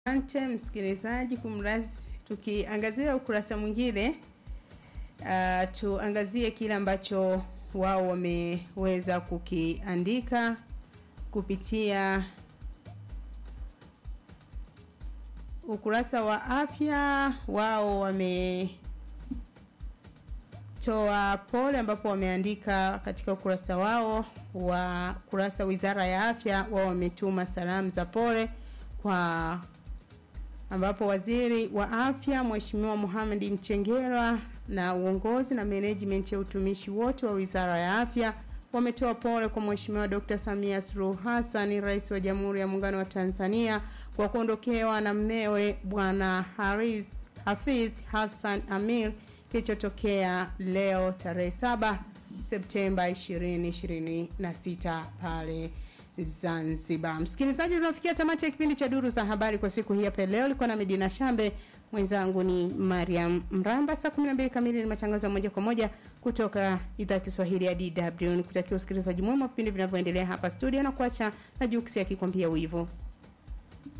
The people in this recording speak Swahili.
Asante msikilizaji, kumrazi tukiangazia ukurasa mwingine uh, tuangazie kile ambacho wao wameweza kukiandika kupitia ukurasa wa afya. Wao wametoa pole, ambapo wameandika katika ukurasa wao wa kurasa wizara ya afya, wao wametuma salamu za pole kwa ambapo waziri wa afya Mheshimiwa Mohamed Mchengerwa na uongozi na management ya utumishi wote wa wizara ya afya wametoa pole kwa Mheshimiwa Dr. Samia Suluhu Hassan, rais wa Jamhuri ya Muungano wa Tanzania kwa kuondokewa na mmewe Bwana Hafidh Hassan Amir kilichotokea leo tarehe 7 Septemba 2026 pale Zanzibar. Msikilizaji, tunafikia tamati ya kipindi cha duru za habari kwa siku hii hapa leo. Ilikuwa na Medina Shambe, mwenzangu ni Mariam Mramba. Saa 12 kamili ni matangazo ya moja kwa moja kutoka idhaa ya Kiswahili ya DW. Nikutakia usikilizaji mwema vipindi vinavyoendelea hapa studio na kuacha na Juksi akikwambia wivu.